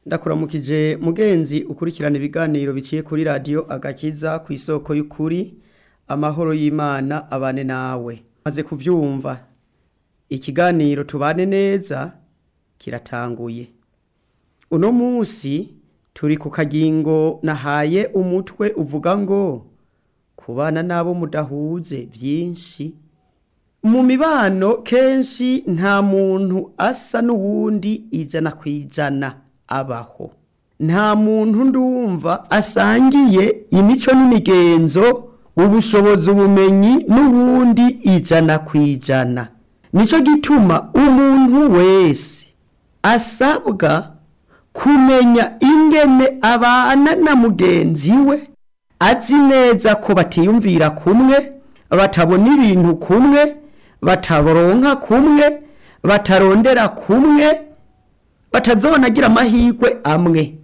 ndakuramukije mugenzi ukurikirana ibiganiro biciye kuri radiyo agakiza ku isoko y'ukuri amahoro y'imana abane nawe maze kubyumva ikiganiro tubane neza kiratanguye uno munsi turi ku kagingo nahaye umutwe uvuga ngo kubana n'abo mudahuje byinshi mu mibano kenshi nta muntu asa n'uwundi ijana ku ijana abaho nta muntu ndumva asangiye imico n'imigenzo ubushobozi ubumenyi n'ubundi ijana ku ijana nicyo gituma umuntu wese asabwa kumenya ingene abana na mugenzi we azi neza ko batiyumvira kumwe batabona ibintu kumwe bataronka kumwe batarondera kumwe batazonagira amahirwe amwe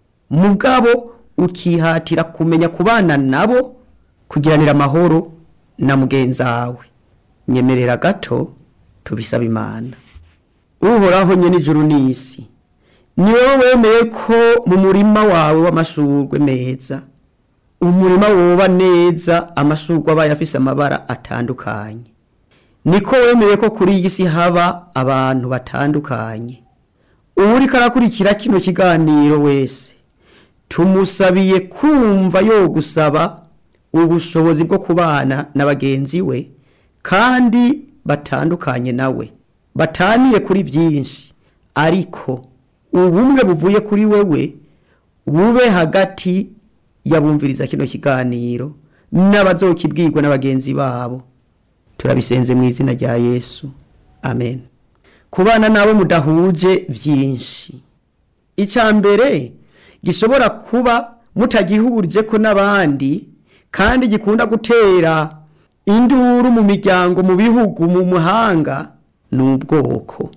mugabo ukihatira kumenya kubana nabo kugiranira amahoro na mugenzi wawe nyemerera gato tubisaba imana uhoraho nyene ijuru n'isi ni wowe wemeye ko mu murima wawe w'amashurwe meza umurima woba neza amashurwe aba afise amabara atandukanye niko wemeye ko kuri iyi si haba abantu batandukanye uwuriko arakurikira kino kiganiro wese tumusabiye kumva yo gusaba ubushobozi bwo kubana na bagenzi we kandi batandukanye nawe bataniye kuri byinshi ariko ubumwe buvuye kuri wewe bube hagati yabumviriza kino kiganiro n'abazokibwirwa na bagenzi babo turabisenze mu izina rya yesu amen kubana n'abo mudahuje byinshi icya mbere gishobora kuba mutagihurije ko n'abandi kandi gikunda gutera induru mu miryango mu bihugu mu muhanga ni ubwoko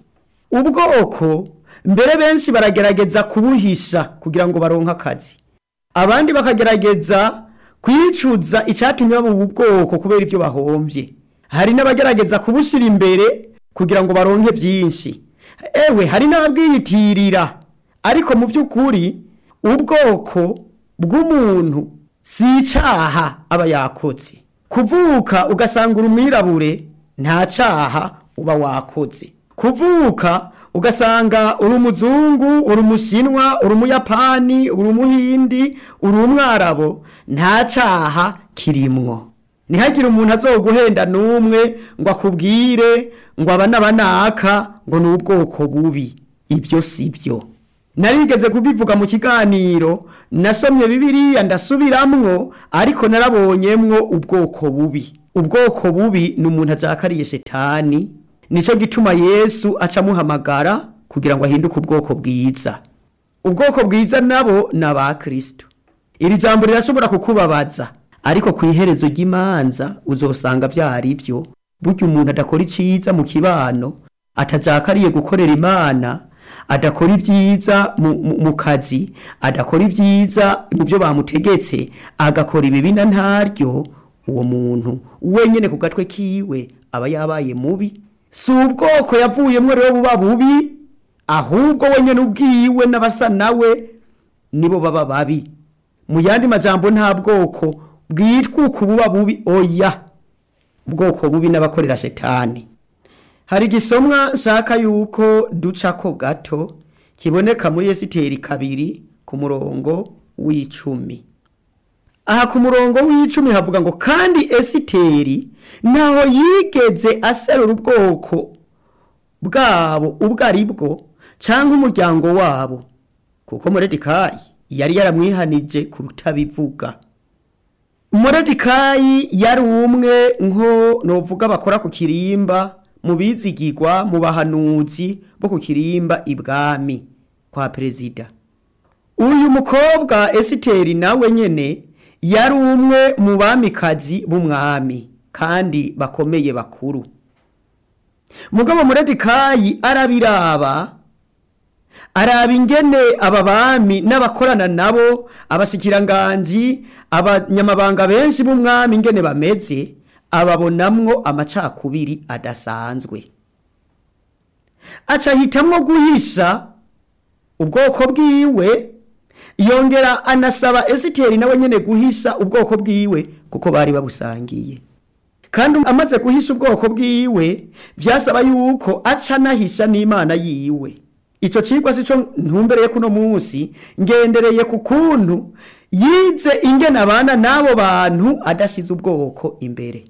ubwoko mbere benshi baragerageza kubuhisha kugira ngo baronke akazi abandi bakagerageza kwicuza icyatumye baba ubu bwoko kubera ibyo bahombye hari n'abagerageza kubushyira imbere kugira ngo baronke byinshi ewe hari n'ababwiyitirira ariko mu by'ukuri ubwoko bw'umuntu si icyaha aba yakoze kuvuka ugasanga uri umwirabure nta cyaha uba wakoze kuvuka ugasanga uri umuzungu uri umushinwa uri umuyapani uri umuhindi uri umwarabo nta cyaha kirimwo ntihagire umuntu azoguhenda n'umwe ngo akubwire ngo aba n'abanaka ngo ni ubwoko bubi ibyo si byo narigeze kubivuga mu kiganiro nasomye bibiriya ndasubiramwo ariko narabonyemwo ubwoko bubi ubwoko bubi ni umuntu ajakariye shetani nicyo gituma yesu acamuhamagara kugira ngo ahinduke ubwoko bwiza ubwoko bwiza nabo ni abakristo iri jambo rirashobora kukubabaza ariko ku iherezo ry'imanza uzosanga byari byo burya umuntu adakora iciza mu kibano atajakariye gukorera imana adakora ibyiza mu kazi adakora ibyiza mu byo bamutegetse agakora ibibi na ntaryo uwo muntu wenyine ku gatwe kiwe aba yabaye mubi si ubwoko yavuyemo rero buba bubi ahubwo wenyine ubwiwe n'abasa nawe nibo baba babi mu yandi majambo nta bwoko bwitwa uku buba bubi oya ubwoko bubi n'abakorera shetani hari igisomwa nshaka yuko ducako gato kiboneka muri esiteri kabiri ku murongo w'icumi aha ku murongo w'icumi havuga ngo kandi esiteri ntaho yigeze aserura ubwoko bwabo ubwo ari bwo cyangwa umuryango wabo kuko moredikayi yari yaramwihanije kutabivuga moredikayi yari umwe nko novuga bakora ku kirimba mu bizigirwa mu bahanuzi bo ku kirimba ibwami kwa perezida uyu mukobwa esiteri nawe nyene yari umwe mu bamikazi b'umwami kandi bakomeye bakuru mugabo muredikayi arabiraba araba ingene aba bami n'abakorana nabo abashikiranganji abanyamabanga benshi b'umwami ingene bameze ababonamwo amacakubiri adasanzwe aca ahitamwo guhisha ubwoko bwiwe yongera anasaba esiteri nawe nyene guhisha ubwoko bwiwe kuko bari babusangiye kandi amaze guhisha ubwoko bwiwe vyasaba yuko aca anahisha n'imana yiwe ico cigwa sico ntumbereye kuno munsi ngendereye ku kuntu yize ingene abana n'abo bantu adashize ubwoko imbere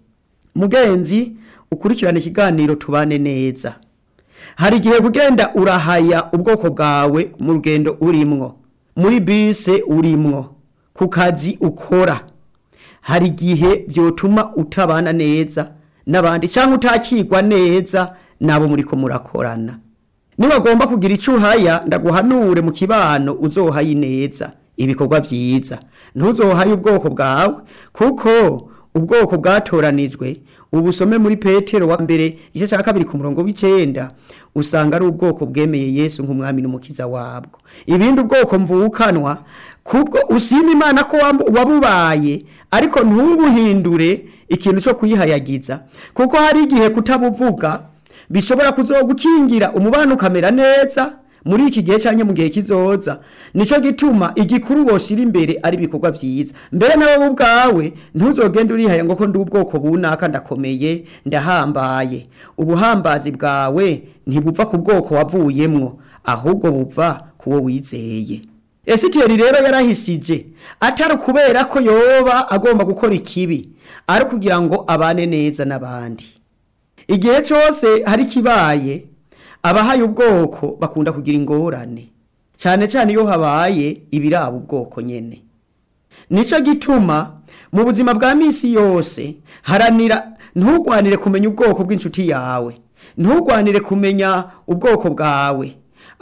mugenzi ukurikirana ikiganiro tubane neza hari igihe kugenda urahaya ubwoko bwawe mu rugendo urimwo muri bise urimwo ku kazi ukora hari igihe byotuma utabana neza n'abandi cyangwa utakigwa neza n'abo muri ko murakorana niwagomba kugira icyo uhaya ndaguhanure mu kibano uzohaye neza ibikorwa byiza ntuzohaye ubwoko bwawe kuko ubwoko bwatoranijwe ubusome muri petero wa mbere igice cya kabiri ku murongo w'icenda usanga ari ubwoko bwemeye yesu nk'umwami n'umukiza wabwo ibindi ubwoko mvukanwa kubwo ushima imana ko wabubaye ariko ntubuhindure ikintu cyo kuyihayagiza kuko hari igihe kutabuvuga bishobora kuzogukingira umubano ukamera neza muri iki gihe cyangwa mu gihe kizoza nico gituma igikuru woshira imbere ari ibikorwa byiza mbere nawe ubwawe ntuzogende urihaya ngo ko ndi ubwoko bunaka ndakomeye ndahambaye ubuhambazi bwawe ntibuva ku bwoko wavuyemwo ahubwo buva kuwo wizeye esiteri rero yarahishije atari kubera ko yoba agomba gukora ikibi ari kugira ngo abane neza n'abandi igihe cyose hari kibaye abahaye ubwoko bakunda kugira ingorane cyane cyane iyo habaye ibiraba ubwoko nyene nico gituma mu buzima bwa misi yose haranira ntugwanire kumenya ubwoko bw'inshuti yawe ntugwanire kumenya ubwoko bwawe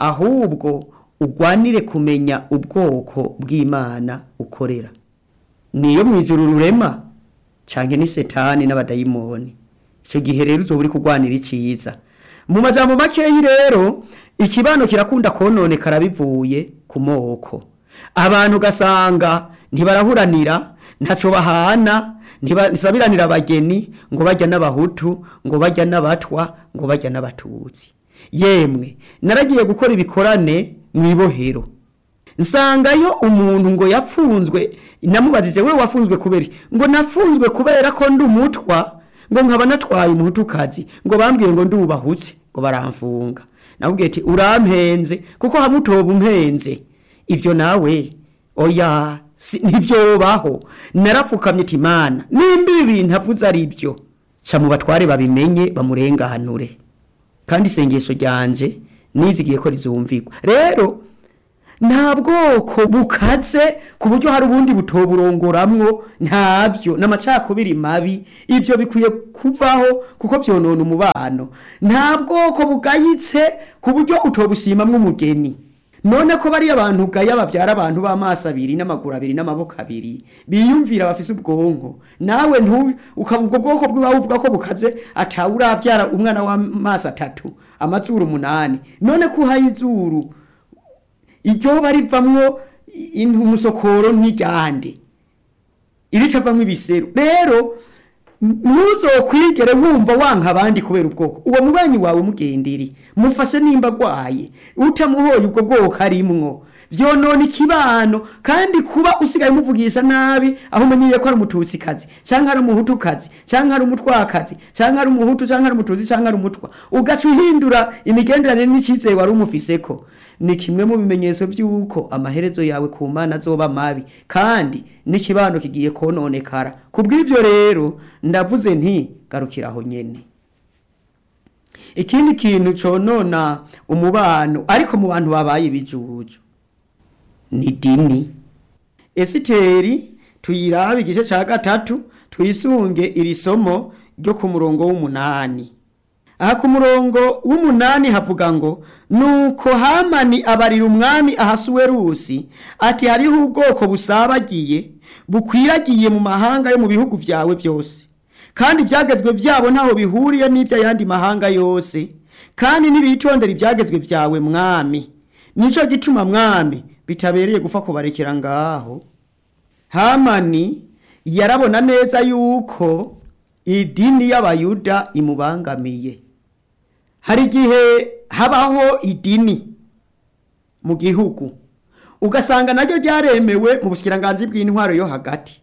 ahubwo ugwanire kumenya ubwoko bw'imana ukorera niyo mu ijuru rurema canke ni setani n'abadayimoni icyo gihe rero uzoba uri kurwanira icyiza mu majambo makeyi rero ikibano kirakunda kononekara bivuye ku moko abantu ugasanga ntibarahuranira ntaco bahana ntibasabiranira abageni ngo bajya n'abahutu ngo bajya n'abatwa ngo bajya n'abatutsi yemwe naragiye gukora ibikorane mu ibohero nsangayo umuntu ngo yapfunzwe namubajije we wafunzwe kubera ngo nafunzwe kubera ko ndi umutwa ngo nkaba natwaye umuhutukazi ngo bambwiye ngo ndubahutse ngo baramfunga nabwiye ati urampenze kuko hamwe utoba umpenze ibyo nawe oya ntibyobaho narapfukamye ati imana nimba ibi bintu avuze ari byo ca mu batware babimenye bamurenganure kandi isengesho ryanje nizigiye ko rizumvirwa rero nta bwoko bukaze ku buryo hari ubundi butoburongoramwo ntabyo n'amacakubiri mabi ibyo bikwiye kuvaho kuko byonona umubano nta bwoko bugayitse ku buryo utobushimamwo umugeni none ko bariya abantu ugaya babyara abantu b'amaso abiri n'amaguru abiri n'amaboko abiri biyumvira bafise ubwonko nawe ukaba ubwo bwoko bw'iwawe uvuga ko bukaze atawe urabyara umwana w'amaso atatu amazuru umunani none ko uhaye izuru iryo barivamwo umusokoro n'iryande iritavamwo ibiseru rero ntuzokwigere wumva wanka abandi kubera ubwoko uwo mubanyi wawe mugendere mufashe nimba agwaye utamuhoye ubwo bwoko arimwo vyonona ikibano kandi kuba usigaye umuvugisha nabi aho umenyeye ko ari umututsikazi canke ari umuhutukazi canke ari umutwakazi canke ari umuhutu canke ari umututsi canke ari umutwa ugaca uhindura imigenderanire n'icizere wari umufiseko ni kimwe mu bimenyetso by'uko amaherezo yawe ku mana azoba mabi kandi n'ikibano kigiye kononekara ku bw'ibyo rero ndavuze nti garukira aho nyene ikindi kintu conona umubano ariko mu bantu babaye ibijuju ni dini esiteri tuyirabe igice ca gatatu twisunge iri somo ryo ku murongo w'umunani aha ku murongo w'umunani havuga ngo nuko hamani abarira umwami ahasuwerusi ati hariho ubwoko busabagiye bukwiragiye mu mahanga yo mu bihugu byawe byose kandi ibyagezwe byabo ntaho bihuriye n'iby'ayandi mahanga yose kandi n'ibitondera ibyagezwe byawe mwami nicyo gituma mwami bitabereye gupfa kubarekera ngaho hamani yarabona neza yuko idini y'abayuda imubangamiye hari igihe habaho idini mu gihugu ugasanga naryo ryaremewe mu bushikiranganji bw'intwaro yo hagati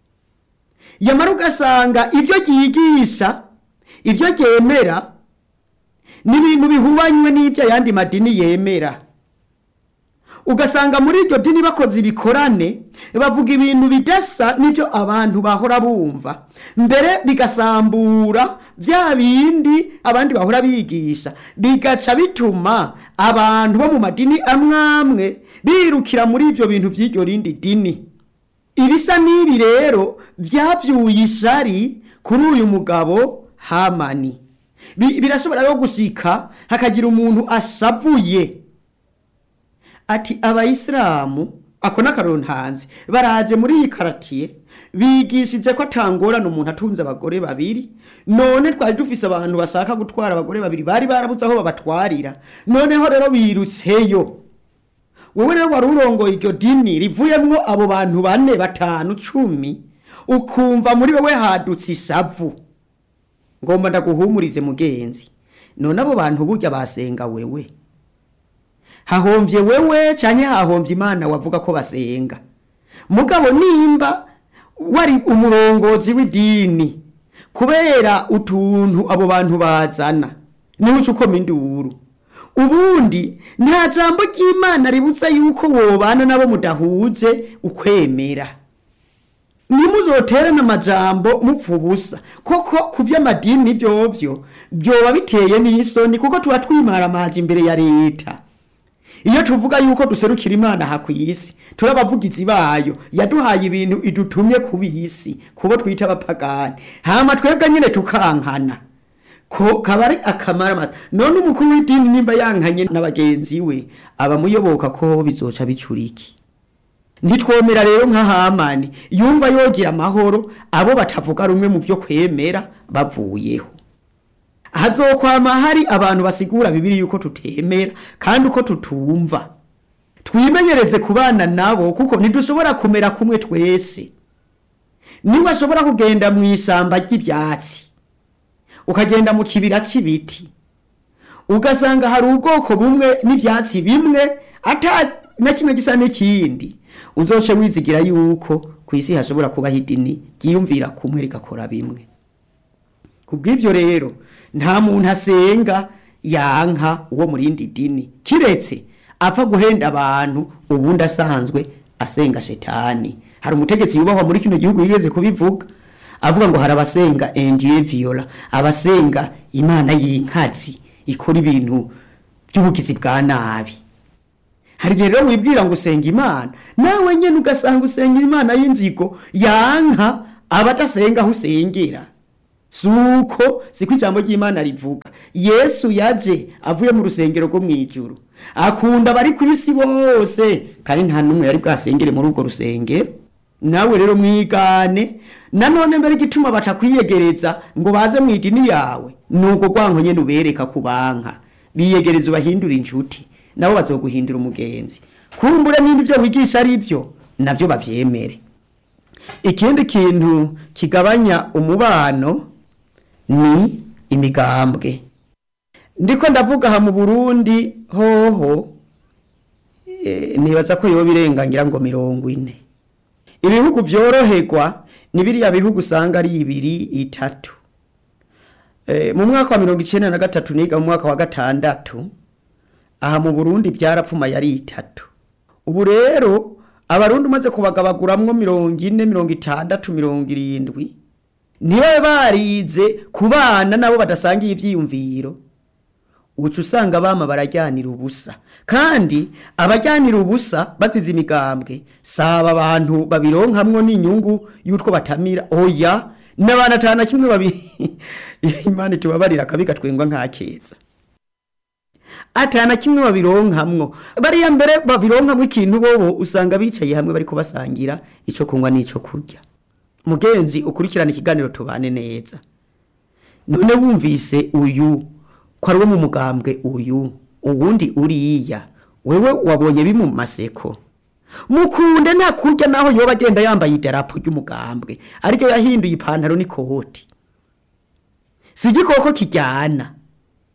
yamara ugasanga ibyo ryigisha ibyo ryemera ni ibintu bihubanywe n'ibyo ayandi madini yemera ugasanga muri iryo dini bakoze ibikorane bavuga ibintu bidasa n'ibyo abantu bahora bumva mbere bigasambura bya bindi abandi bahora bigisha bigaca bituma abantu bo mu madini amwe amwe birukira muri ibyo bintu by'iryo rindi dini ibisa n'ibi rero byabyuye ishari kuri uyu mugabo hamani Bi- birashobora rero gushika hakagira umuntu ashavuye ati abayisilamu ako n'akarontanzi baraje muri iyi karatiye bigishije ko atangorana umuntu atunze abagore babiri none twari dufise abantu bashaka gutwara abagore babiri bari barabuze aho babatwarira noneho rero birutseyo wewe rero wari urongoye iryo dini rivuyemwo abo bantu bane batanu cumi ukumva muri wewe hadutse ishavu ngomba ndaguhumurize mugenzi none abo bantu burya basenga wewe hahomvye wewe canke hahomvye imana wavuga ko basenga mugabo nimba wari umurongozi w'idini kubera utuntu abo bantu bazana niho uca ukoma induru ubundi nta jambo ry'imana ributsa yuko wobana nabo mudahuje ukwemera nimuzoterana amajambo mupfa ubusa koko ku vy'amadini vyovyo vyoba biteye n'isoni kuko tuba twimara amazi imbere ya leta iyo tuvuga yuko duserukira imana aha ku isi turi abavugizi bayo yaduhaye ibintu idutumye ku isi kubo twita abapagani hama twebwe nyine tukankana ko kaba ari akamaramaza none umukuru w'idini nimba yankanye na bagenzi we abamuyoboka ko bizoca bicuriki ntitwomera rero nka hamani yumva yogira amahoro abo batavuga rumwe mu byo kwemera bavuyeho hazokwama hari abantu basigura bibiri yuko tutemera kandi uko tutumva twimenyereze kubana nabo kuko ntidushobora kumera kumwe twese niba ashobora kugenda mu ishyamba ry'ibyatsi ukagenda mu kibira cy'ibiti ugasanga hari ubwoko bumwe n'ibyatsi bimwe ata na kimwe gisa n'ikindi uzoce wizigira yuko ku isi hashobora kubaho idini ryiyumvira kumwe rigakora bimwe ku bw'ibyo rero nta muntu asenga yanka uwo mu rindi dini kiretse apfa guhenda abantu ubundi asanzwe asenga shetani hari umutegetsi yubahwa muri kino gihugu yigeze kubivuga avuga ngo hari abasenga endiye viola abasenga imana y'inkazi ikora ibintu by'ubugizi bwa nabi hari igihe rero wibwira ngo usenga imana nawe nyine ugasanga usenga imana y'inzigo yanka abadasenga aho usengera suko siko ijambo ry'imana rivuga yesu yaje avuye mu rusengero rwo mu ijuru akunda abari ku isi bose kandi nta n'umwe yari bwasengere muri urwo rusengero nawe rero mwigane nanone mbere igituma batakwiyegereza ngo baze mu idini yawe ni uko rwanko nyine ubereka kubanka biyegereza ubahindura inshuti nabo bazoguhindura umugenzi kumbure n'ibindi byo wigisha ari byo nabyo babyemere ikindi kintu kigabanya umubano ni imigambwe ndiko ndavuga aha mu burundi hoho eh, nibaza ko yoba irengangira ngo mirongo ine ibihugu byoroherwa ni biriya bihugu usanga ari ibiri itatu Eh, mu mwaka wa mirongo icenda na gatatu niga mu mwaka wa gatandatu aha mu burundi byarapfumaye ari itatu ubu rero abarundi umaze kubagabaguramwo mirongo ine mirongo itandatu mirongo irindwi ntibabe barize ku bana nabo badasangiye ivyiyumviro uca usanga bama barajyanira ubusa kandi abajyanira ubusa bazize imigambwe saba abantu babironkamwo n'inyungu y'utwo batamira oya n'abantu atanu na kimwe babiri imana itubabarira akabi gatwengwa nk'akeza atana kimwe babironkamwo bariya mbere babironkamwo ikintu bobo usanga bicaye hamwe bariko basangira ico kunywa n'ico kurya mugenzi ukurikirana ikiganiro tubane neza none wumvise uyu ko ari wo mu mugambwe uyu uwundi uriya wewe wabonye bimu maseko mukunde nta kurya naho yoba agenda yambaye idarapo ry'umugambwe ariko yahinduye ipantaro n'ikoti si igikoko kijyana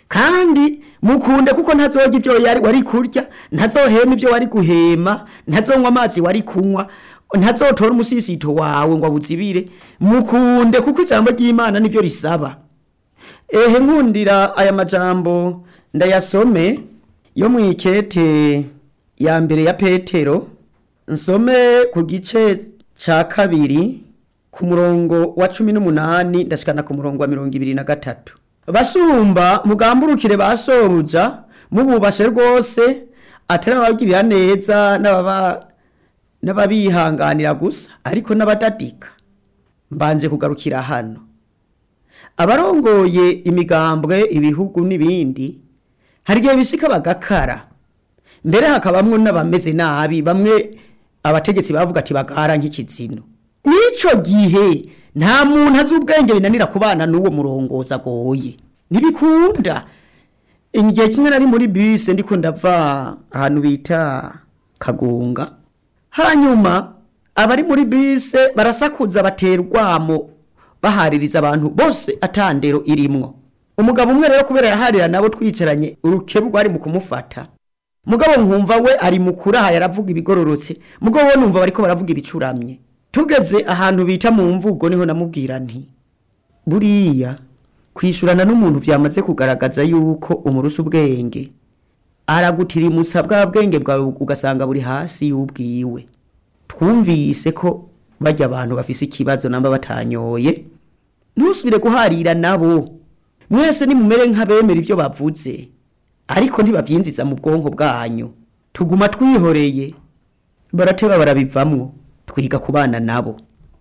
kandi mukunde kuko ntazorya ibyo yari wari kurya ntazohema ibyo wari guhema ntazonywa amazi wari kunywa ntazotora umusisito wawe ngo awuzibire mukunde kuko ijambo ry'imana nibyo risaba ehe nkundira aya majambo ndayasome yo mu ikete ya mbere ya petero nsome ku gice ca kabiri ku murongo wa cumi n'umunani ndashikana ku murongo wa mirongo ibiri na gatatu basumba mugamburukire ba sobuja mububashe rwose atari ababwirira neza n'ababa n'ababihanganira gusa ariko n'abadadika mbanje kugarukira hano abarongoye imigambwe ibihugu n'ibindi hari igihe bishika bagakara mbere hakabamwo n'abameze nabi bamwe abategetsi bavuga ati bagara nk'ikizino n'ico gihe nta muntu azi ubwenge binanira kubana n'uwo murongozi agoye ntibikunda igihe kimwe nari muri bisi ndiko ndava ahantu bita kagunga hanyuma abari muri bise barasakuza batera urwamo bahaririza abantu bose atandero irimwo umugabo umwe rero kubera yaharira nabo twicaranye urukebu rwari mu kumufata mugabo nkumva we ari mukuru aha yaravuga ibigororotse mugabo we numva bariko baravuga ibicuramye tugeze ahantu bita mu mvugo niho namubwira nti buriya kwishurana n'umuntu vyamaze kugaragaza yuko umurusha ubwenge aragutirimutsa bwa bwenge bwawe ugasanga buri hasi y'ubwiwe twumvise ko bajya abantu bafise ikibazo namba batanyoye ntusubire guharira nabo mwese nimumere nk'abemera ibyo bavuze ariko ntibavyinziza mu bwonko bwanyu tuguma twihoreye barateba barabivamwo twiga kubana nabo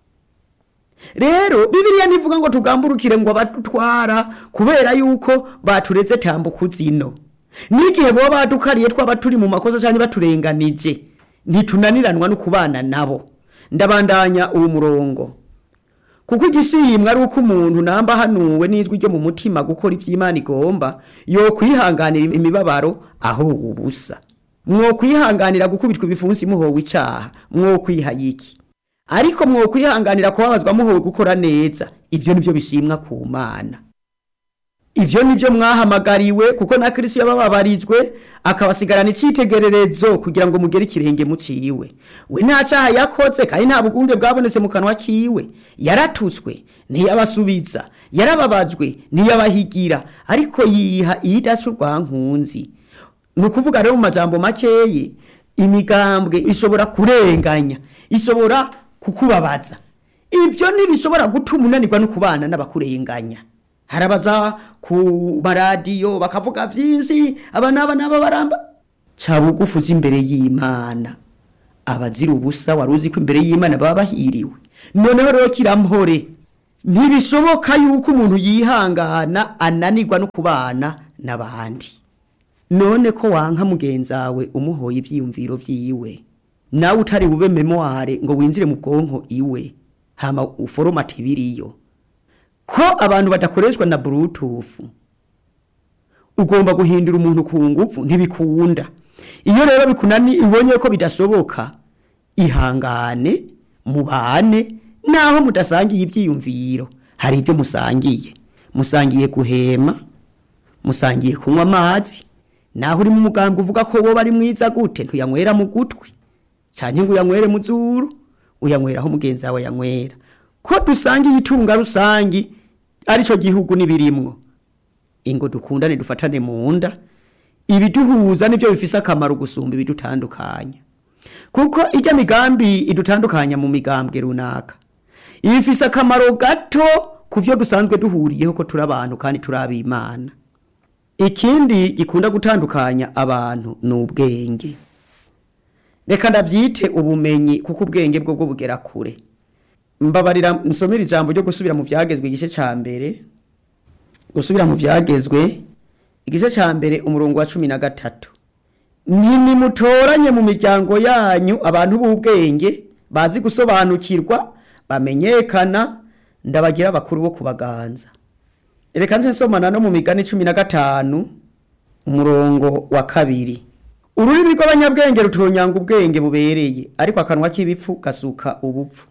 rero bibiliya ntivuga ngo tugamburukire ngo abadutwara kubera yuko baturetse tambuka zino n'igihe boba badukariye twaba turi mu makosa cyangwa baturenganije ntitunaniranwa no kubana nabo ndabandanya uwo murongo kuko igishimwa ari uko umuntu namba hanuwe n'ijwi ryo mu mutima gukora iby'imana igomba yo kwihanganira imibabaro aho ubusa mwo kwihanganira gukubitwa ibifunsi muhowe icyaha mwo kwihayiki ariko mwo kwihanganira kubabazwa muhowe gukora neza ibyo nibyo bishimwa ku mana Ivyo nivyo mwahamagariwe kuko na Kristo yabababarijwe akabasigarana icitegererezo kugira ngo mugere ikirenge muciwe. We nta caha yakoze kandi nta bugunge bwabonetse mu kanwa kiwe. Yaratutswe ntiyabasubiza, yarababajwe ntiyabahigira ariko yiha idashu rwankunzi. Nukuvuga rero mu majambo makeyi imigambwe ishobora kurenganya, ishobora kukubabaza. Ivyo ntibishobora gutuma unanirwa no kubana n'abakurenganya. harabaza ku maradiyo bakavuga byinshi aba n'aba n'aba baramba ca bugufi uzi imbere y'imana abazira ubusa wari uzi ko imbere y'imana baba bahiriwe noneho rero kirampore ntibishoboka yuko umuntu yihangana ananirwa no kubana n'abandi none ko wanka mugenzi wawe umuhoye ibyiyumviro vyiwe nawe utari bube memoire ngo winjire mu bwonko iwe hama uforomate ibiriyo ko abantu badakoreshwa na bluetooth ugomba guhindura umuntu ku ngufu ntibikunda iyo rero bikunani ubonye ko bidashoboka ihangane mubane naho mudasangiye ibyiyumviro hari ibyo musangiye musangiye guhema musangiye kunywa amazi naho uri mu muganga uvuga ko wowe ari mwiza gute ntuyanywera mu gutwi cyane ngo uyanywere mu zuru uyanyweraho mugenzi wawe yanywera ko dusangiye itunga rusangi arico gihugu nibirimwo ingo dukundane dufatane mu nda ibiduhuza nivyo bifise akamaro gusumba ibidutandukanya kuko ijya migambi idutandukanya mu migambwe runaka ifise akamaro gato ku vyo dusanzwe duhuriyeho ko turi abantu kandi turi abimana ikindi gikunda gutandukanya abantu ni ubwenge reka ndavyite ubumenyi kuko ubwenge bwo bwo bugera kure mbabarira nsomera ijambo ryo gusubira mu vyagezwe igice ca mbere gusubira mu vyagezwe igice ca mbere umurongo wa cumi na gatatu ntimutoranye mu miryango yanyu abantu b'ubwenge bazi gusobanukirwa bamenyekana ndabagira abakuru bo kubaganza reka nze nsomana no mu migani cumi na gatanu umurongo wa kabiri ururimi rw'abanyabwenge rutonyanga ubwenge bubereye ariko akanwa k'ibipfu gasuka ubupfu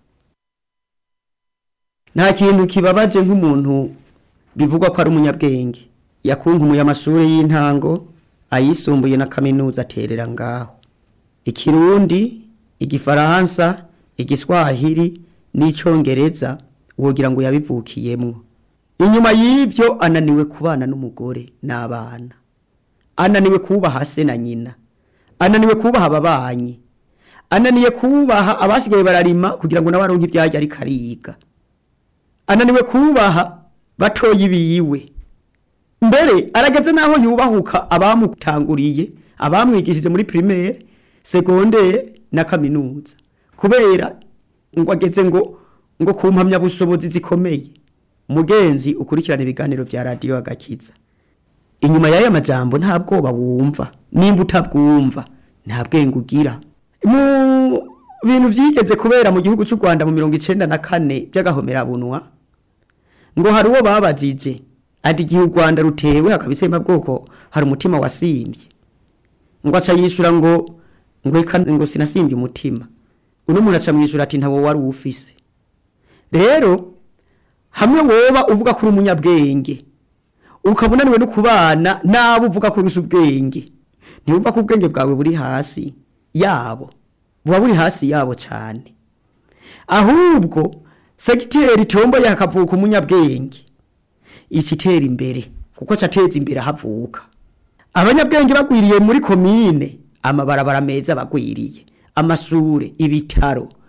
nta kintu kibabaje nk'umuntu bivugwa ko ari umunyabwenge yakunkumuye amashuri y'intango ayisumbuye na kaminuza aterera ngaho ikirundi igifaransa igiswahili n'icongereza wogira ngo yabivukiyemwo inyuma y'ivyo ananiwe kubana n'umugore n'abana ananiwe kubaha se na nyina ananiwe kubaha ababanyi ananiwe kubaha abasigaye bararima kugira ngo nabaronke ivyarya ariko ariga ananiwe kubaha batoyi biwe mbere arageze naho yubahuka abamutanguriye abamwigishije muri primaire secondaire na kaminuza kubera ngo ageze ngo ngo kumpamya bushobozi zikomeye mugenzi ukurikirana ibiganiro vya radio agakiza inyuma y'aya majambo nta bwoba wumva nimba utabwumva nta bwenge ugira mu bintu vyigeze kubera mu gihugu cy'u Rwanda mu mirongo icenda na kane by'agahomerabunwa ngo hari uwo babajije ati igihe u Rwanda rutewe akabisema bwoko hari umutima wasimbye ngo aca yishura ngo ngo eka ngo sinasimbye umutima uno muntu aca mwishura ati ntawo wari ufise rero hamwe woba uvuga kuri umunyabwenge ukabunaniwe no kubana nabo uvuga ko urusha ubwenge ntibumva ko ubwenge bwawe buri hasi yabo buba buri hasi yabo cyane ahubwo segiteri tomboye hakavuka umunyabwenge ikitera imbere kuko cateza imbere havuka abanyabwenge bagwiriye muri komine amabarabara meza bagwiriye amashure ibitaro